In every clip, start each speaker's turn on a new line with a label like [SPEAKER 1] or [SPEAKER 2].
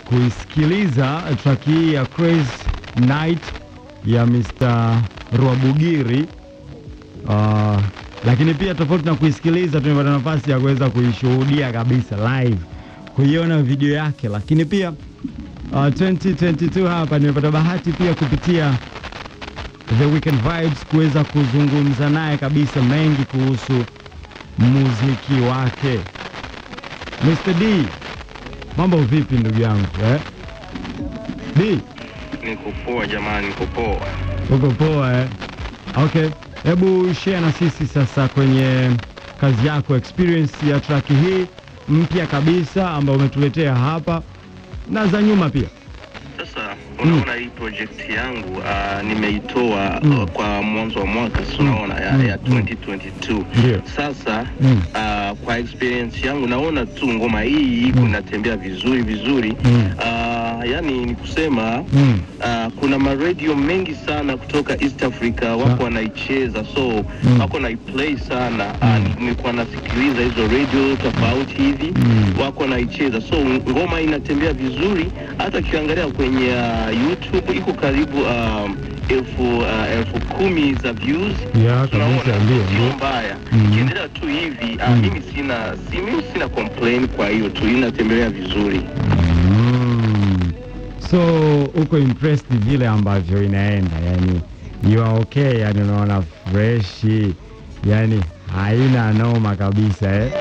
[SPEAKER 1] kuisikiliza track hii ya Crazy Night ya Mr. Rwabugiri. Uh, lakini pia tofauti na kuisikiliza, tumepata nafasi ya kuweza kuishuhudia kabisa live, kuiona video yake, lakini pia uh, 2022 hapa nimepata bahati pia kupitia The Weekend Vibes kuweza kuzungumza naye kabisa mengi kuhusu muziki wake. Mr. D, mambo vipi ndugu yangu eh? D,
[SPEAKER 2] Niko poa jamani, niko poa.
[SPEAKER 1] uko poa eh? Okay, hebu share na sisi sasa kwenye kazi yako, experience ya track hii mpya kabisa ambayo umetuletea hapa na za nyuma pia.
[SPEAKER 2] Sasa unaona hii project yangu uh, nimeitoa
[SPEAKER 1] Mm.
[SPEAKER 2] uh, kwa mwanzo wa mwaka si unaona ya,
[SPEAKER 1] Mm.
[SPEAKER 2] ya
[SPEAKER 1] Mm.
[SPEAKER 2] 2022
[SPEAKER 1] Ndio.
[SPEAKER 2] sasa
[SPEAKER 1] Mm.
[SPEAKER 2] uh, kwa experience yangu naona tu ngoma hii iko inatembea vizuri vizuri
[SPEAKER 1] Mm.
[SPEAKER 2] uh, yani ni kusema
[SPEAKER 1] Mm.
[SPEAKER 2] Uh, kuna maradio mengi sana kutoka East Africa wako
[SPEAKER 1] Ah.
[SPEAKER 2] wanaicheza so
[SPEAKER 1] Mm.
[SPEAKER 2] wako naiplay sana
[SPEAKER 1] Mm.
[SPEAKER 2] uh, nilikuwa nasikiliza hizo radio tofauti hivi
[SPEAKER 1] Mm.
[SPEAKER 2] wako naicheza so ngoma inatembea vizuri hata ukiangalia kwenye uh, YouTube iko karibu um, elfu uh, elfu kumi za views
[SPEAKER 1] Ya,
[SPEAKER 2] Tunaona,
[SPEAKER 1] kabisa, ndio,
[SPEAKER 2] sio
[SPEAKER 1] ndio.
[SPEAKER 2] mbaya
[SPEAKER 1] Mm.
[SPEAKER 2] ikiendelea tu hivi uh,
[SPEAKER 1] Mm.
[SPEAKER 2] mimi sina si, mimi sina complain kwa hiyo tu inatembelea vizuri
[SPEAKER 1] Mm. So uko impressed vile ambavyo inaenda, yani you are okay, yani unaona fresh, yani haina noma kabisa eh?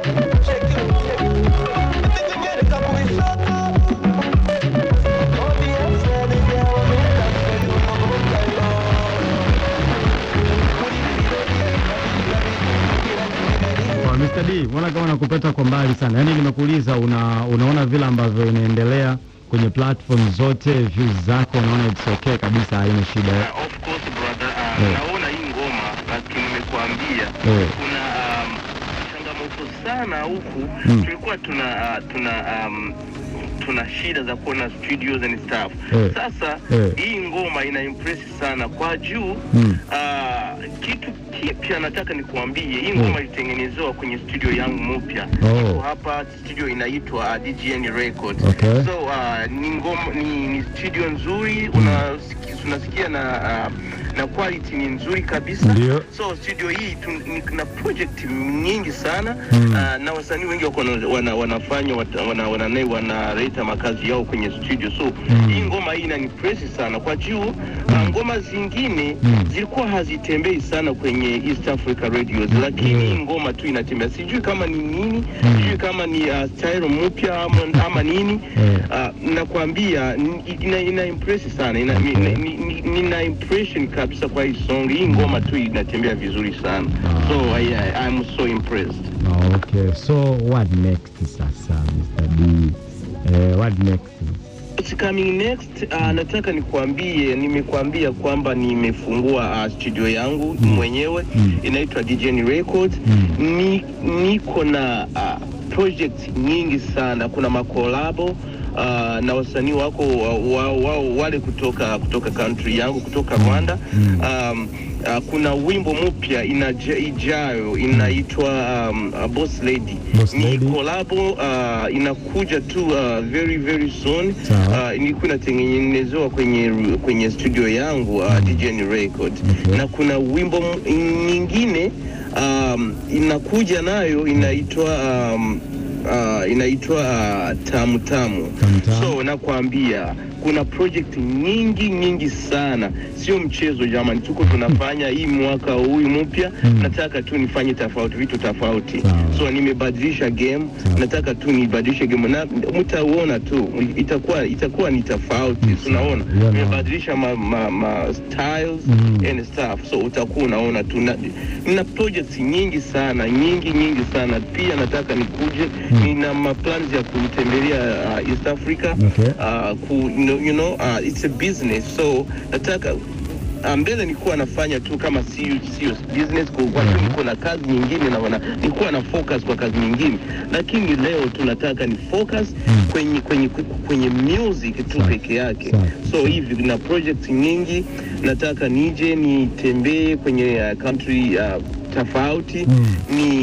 [SPEAKER 1] Kwa Mr. D, mbona kama nakupeta kwa mbali sana, yaani nimekuuliza una, unaona vile ambavyo inaendelea kwenye platform zote, views zako unaona it's okay kabisa, haina shida eh?
[SPEAKER 2] Uh, of course brother, uh,
[SPEAKER 1] Eh.
[SPEAKER 2] naona hii ngoma lakini nimekuambia
[SPEAKER 1] Eh.
[SPEAKER 2] kuna um, changamoto sana huku
[SPEAKER 1] Mm.
[SPEAKER 2] tulikuwa tuna uh, tuna um, tuna shida za kuona studios and stuff
[SPEAKER 1] Eh.
[SPEAKER 2] sasa
[SPEAKER 1] Eh.
[SPEAKER 2] hii ngoma ina impress sana kwa juu
[SPEAKER 1] Mm.
[SPEAKER 2] uh, kitu kipya nataka nikuambie hii ngoma ilitengenezewa kwenye studio yangu mpya
[SPEAKER 1] Oh.
[SPEAKER 2] iko hapa studio inaitwa uh, DGN Records
[SPEAKER 1] Okay.
[SPEAKER 2] so uh, ni ngoma ni, ni studio nzuri unasiki- unasikia na uh, na quality ni nzuri kabisa
[SPEAKER 1] Ndio.
[SPEAKER 2] so studio hii tu, ni, na project nyingi sana
[SPEAKER 1] Mm.
[SPEAKER 2] uh, na wasanii wengi wako wana, wana, wanafanya wat- wana, wana, wanaleta makazi yao kwenye studio so
[SPEAKER 1] Mm.
[SPEAKER 2] hii ngoma hii inanipresi sana kwa juu uh, ngoma zingine
[SPEAKER 1] Mm.
[SPEAKER 2] zilikuwa hazitembei sana kwenye East Africa radios lakini
[SPEAKER 1] Mm.
[SPEAKER 2] hii ngoma tu inatembea sijui kama ni nini
[SPEAKER 1] Mm.
[SPEAKER 2] sijui kama ni uh, style mpya ama, ama nini
[SPEAKER 1] Eh.
[SPEAKER 2] uh, nakwambia ni- ina, ina impress sana ina,
[SPEAKER 1] Okay.
[SPEAKER 2] ni, ni, ni, nina impression kabisa kwa hii song hii ngoma tu inatembea vizuri sana
[SPEAKER 1] Ah.
[SPEAKER 2] so I, I, I'm so impressed
[SPEAKER 1] Ah, Okay, so what next sasa Mr. D? Eh, what next?
[SPEAKER 2] What's coming next uh, nataka nikuambie nimekuambia kwamba nimefungua uh, studio yangu
[SPEAKER 1] Mm.
[SPEAKER 2] mwenyewe
[SPEAKER 1] Mm.
[SPEAKER 2] inaitwa DJN Records
[SPEAKER 1] Mm.
[SPEAKER 2] ni, niko na uh, project nyingi sana kuna makolabo uh, na wasanii wako wao wa, wa, wale kutoka kutoka country yangu kutoka Rwanda
[SPEAKER 1] Mm.
[SPEAKER 2] um, uh, kuna wimbo mpya inaja- ijayo inaitwa um, uh, Boss Lady
[SPEAKER 1] Boss
[SPEAKER 2] ni
[SPEAKER 1] Lady.
[SPEAKER 2] kolabo uh, inakuja tu uh, very very soon
[SPEAKER 1] Sawa.
[SPEAKER 2] uh, ilikuwa inatengenezewa kwenye kwenye studio yangu uh, DJN Record
[SPEAKER 1] Okay.
[SPEAKER 2] na kuna wimbo m- nyingine um, inakuja nayo inaitwa um, uh, inaitwa uh, tamu tamu
[SPEAKER 1] Tamu Tamu.
[SPEAKER 2] so nakwambia kuna project nyingi nyingi sana sio mchezo jamani tuko tunafanya hii mwaka huyu mpya
[SPEAKER 1] Mm.
[SPEAKER 2] nataka tu nifanye tofauti vitu tofauti
[SPEAKER 1] Sawa.
[SPEAKER 2] so nimebadilisha game
[SPEAKER 1] Sawa.
[SPEAKER 2] nataka tu nibadilishe game na mtauona tu itakuwa itakuwa ni tofauti
[SPEAKER 1] Mm,
[SPEAKER 2] si unaona
[SPEAKER 1] sawa. Yeah,
[SPEAKER 2] nimebadilisha ma, ma, ma styles
[SPEAKER 1] Mm.
[SPEAKER 2] and stuff so utakuwa unaona tu na, na projects nyingi sana nyingi nyingi sana pia nataka nikuje
[SPEAKER 1] Mm.
[SPEAKER 2] nina maplans ya kutembelea uh, East Africa
[SPEAKER 1] Okay.
[SPEAKER 2] uh, ku, you know, you know uh, it's a business so nataka uh, mbele nilikuwa nafanya tu kama sio sio business kwa kwa
[SPEAKER 1] Mhm.
[SPEAKER 2] niko na kazi nyingine na wana, nilikuwa na focus kwa kazi nyingine lakini leo tunataka ni focus
[SPEAKER 1] Mm.
[SPEAKER 2] kwenye kwenye kwenye music tu
[SPEAKER 1] Sawa.
[SPEAKER 2] peke yake
[SPEAKER 1] Sawa.
[SPEAKER 2] so hivi na project nyingi nataka nije nitembee kwenye uh, country uh, tofauti
[SPEAKER 1] Mm.
[SPEAKER 2] ni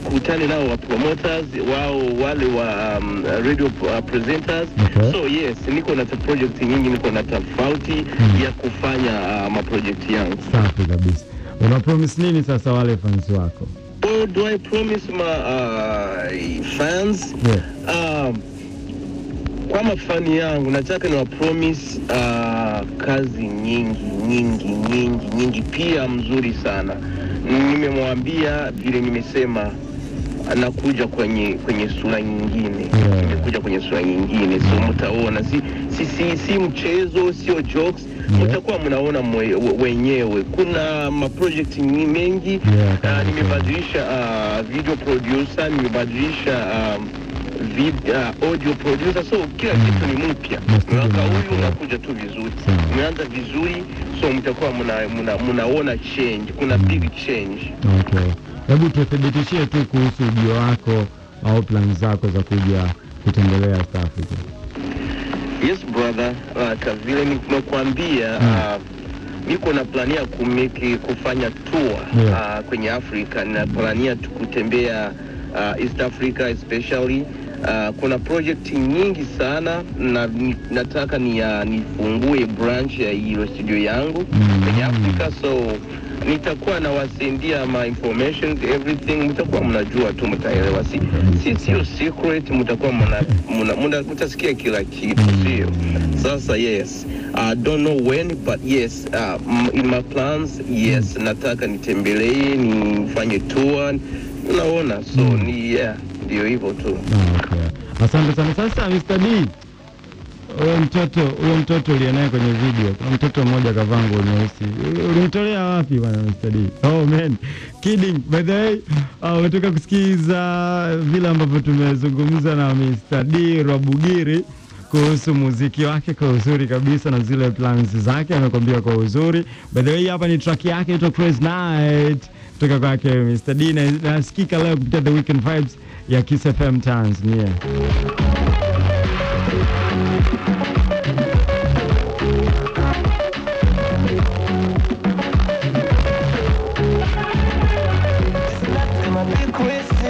[SPEAKER 2] nikutane nao wa promoters wao wale wa um, radio uh, presenters
[SPEAKER 1] Okay.
[SPEAKER 2] so yes niko na ta project nyingi niko na tofauti
[SPEAKER 1] Mm.
[SPEAKER 2] ya kufanya uh, maproject yangu
[SPEAKER 1] Safi kabisa. Una promise nini sasa wale fans wako?
[SPEAKER 2] What do I promise my uh, fans
[SPEAKER 1] Yeah.
[SPEAKER 2] um, kwa mafani yangu nataka ni promise uh, kazi nyingi nyingi nyingi nyingi pia mzuri sana nimemwambia vile nimesema anakuja kwenye kwenye sura nyingine
[SPEAKER 1] Yeah.
[SPEAKER 2] nimekuja kwenye sura nyingine so mtaona si, si, si, si mchezo sio jokes
[SPEAKER 1] Yeah.
[SPEAKER 2] mtakuwa mnaona mwe, wenyewe kuna maproject nyingi mengi
[SPEAKER 1] Yeah,
[SPEAKER 2] uh,
[SPEAKER 1] kabisa.
[SPEAKER 2] nimebadilisha uh, video producer nimebadilisha um, vid, uh, audio producer so kila
[SPEAKER 1] Mm.
[SPEAKER 2] kitu ni mpya
[SPEAKER 1] Na studio
[SPEAKER 2] mwaka
[SPEAKER 1] ni
[SPEAKER 2] huyu
[SPEAKER 1] mpya.
[SPEAKER 2] unakuja tu vizuri
[SPEAKER 1] Sawa.
[SPEAKER 2] umeanza vizuri so mtakuwa mna, mna, mnaona change kuna
[SPEAKER 1] Mm.
[SPEAKER 2] big change
[SPEAKER 1] Okay. Hebu tuthibitishie tu kuhusu ujio wako au plan zako za kuja kutembelea South Africa.
[SPEAKER 2] yes brother uh, kavile nimekuambia
[SPEAKER 1] Mm.
[SPEAKER 2] uh, niko na plania kumeki kufanya tour
[SPEAKER 1] Yeah.
[SPEAKER 2] uh, kwenye africa na plania tu kutembea uh, east africa especially uh, kuna project nyingi sana na ni, nataka ni, uh, nifungue branch ya hiyo studio yangu
[SPEAKER 1] Mm.
[SPEAKER 2] kwenye africa so nitakuwa nawasendia ma information everything mtakuwa mnajua tu mtaelewa si, si sio secret mtakuwa mna, mna, mna, mtasikia kila kitu
[SPEAKER 1] Mm.
[SPEAKER 2] sio sasa yes I don't know when but yes uh, m- in my plans yes nataka nitembelee nifanye tour unaona so
[SPEAKER 1] Mm.
[SPEAKER 2] ni yeah ndio hivyo tu
[SPEAKER 1] Ah, okay. Asante sana. Sasa Mr. D, huyo mtoto huyo mtoto uliye naye kwenye video, kuna mtoto mmoja kavaa nguo nyeusi, ulimtolea wapi bwana Mr. D? Oh man, kidding. By the way, uh, umetoka kusikiza vile ambavyo tumezungumza na Mr. D Rwabugiri kuhusu muziki wake kwa uzuri kabisa na zile plans zake amekwambia kwa uzuri. By the way, hapa ni track yake inaitwa Crazy Night kutoka kwake Mr. D na nasikika leo kupitia The Weekend Vibes ya Kiss FM Tanzania.
[SPEAKER 3] Slept in my big waist